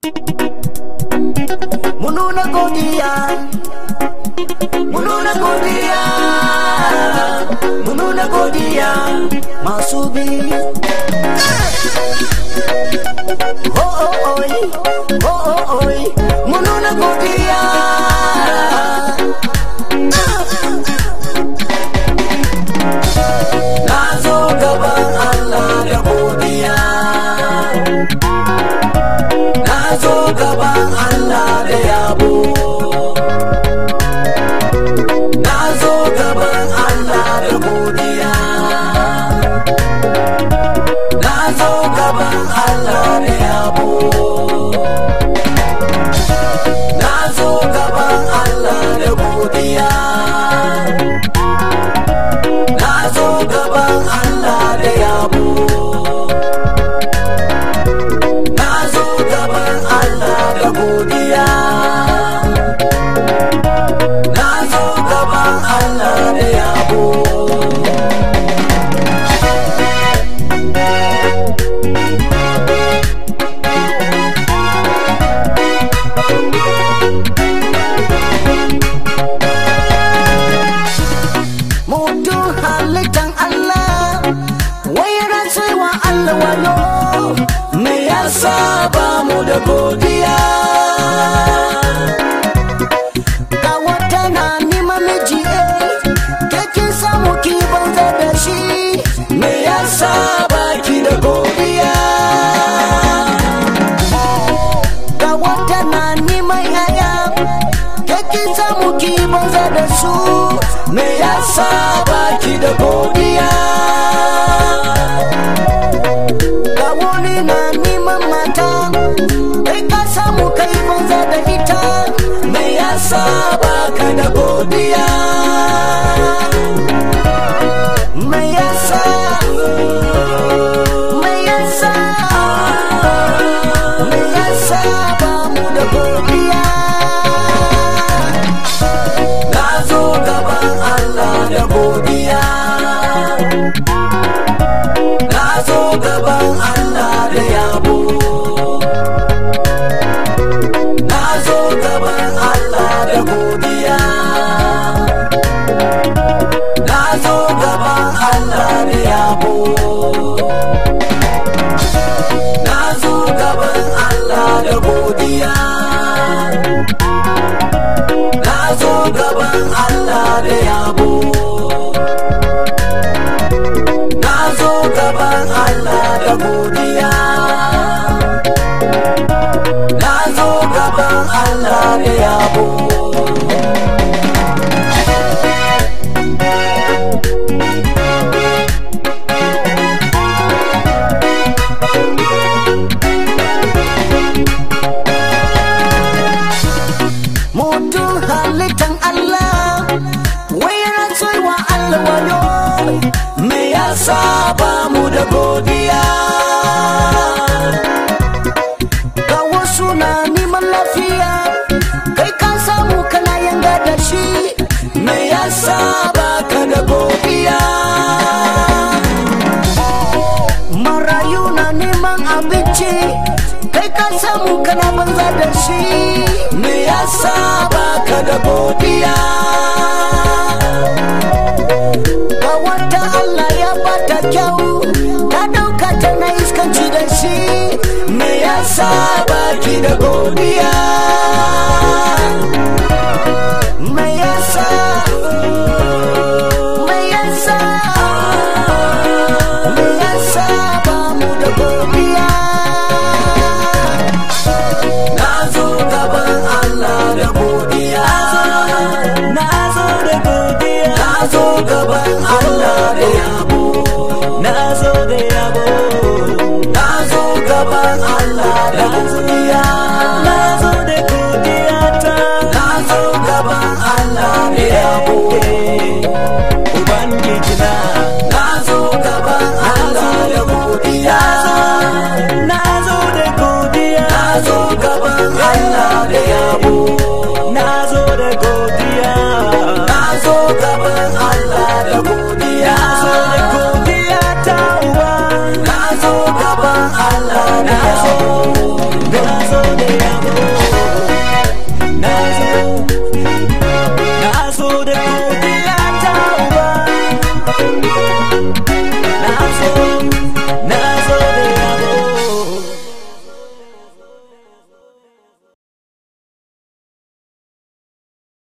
mu nuna godiya mu nuna godiya mu nuna godiya masu bi ho oh oi ho oh oi mu nuna godiya na zo gaban Allah da godiya na zo gaban Allah da yabo na zo gaban Allah da godiya na zo gaban Allah da yabo na zo gaban Allah da godiya na zo gaban Allah da yabo na zo gaban Allah da godiya na zo gaban Allah da yabo mutum halittan Allah wai rantsewa Allah wayo me yasa ba mu da godiya ga wata na nima miji eh kekin samu ki banza da shi me yasa ba ki da godiya ga wata na nima yaya kekin samu ki banza da su me yasa ba ki da godiya ga wani na neman mata kai ka samu kai banza da ita me yasa ba ka da godiya me yasa me yasa me yasa ba mu da godiya na zo gaban Allah da godiya na zo gaban Allah da yabo na zo gaban Allah da godiya na zo gaban Allah da yabo na zo gaban Allah da godiya na zo gaban Allah da yabo na zo gaban Allah da godiya na zo gaban Allah da yabo mutum halittan Allah wai rantsuwa Allah wayo me yasa ba mu da godiya ga wasu na neman lafiya kai ka samu kana yanga da shi me yasa ba ka da godiya marayu na neman abinci kai ka samu kana banza da shi me yasa ba ka da godiya ga wata Allah ya bata kyau ta dauka tana iskanci da shi me yasa ba ki da godiya me yasa me yasa me yasa ba mu da godiya na zo gaban Allah da godiya na zo da godiya na zo gaban Allah da yabo na zo da yabo na zo gaban Allah da godiya na zo da godiya ta na zo gaban Allah da yabo ubangiji na na zo gaban Allah da godiya na zo da godiya na zo gaban Allah da yabo na zo da godiya na zo gaban Allah da godiya na zo da godiya ta uba na zo gaban Allah da yabo na zo zo da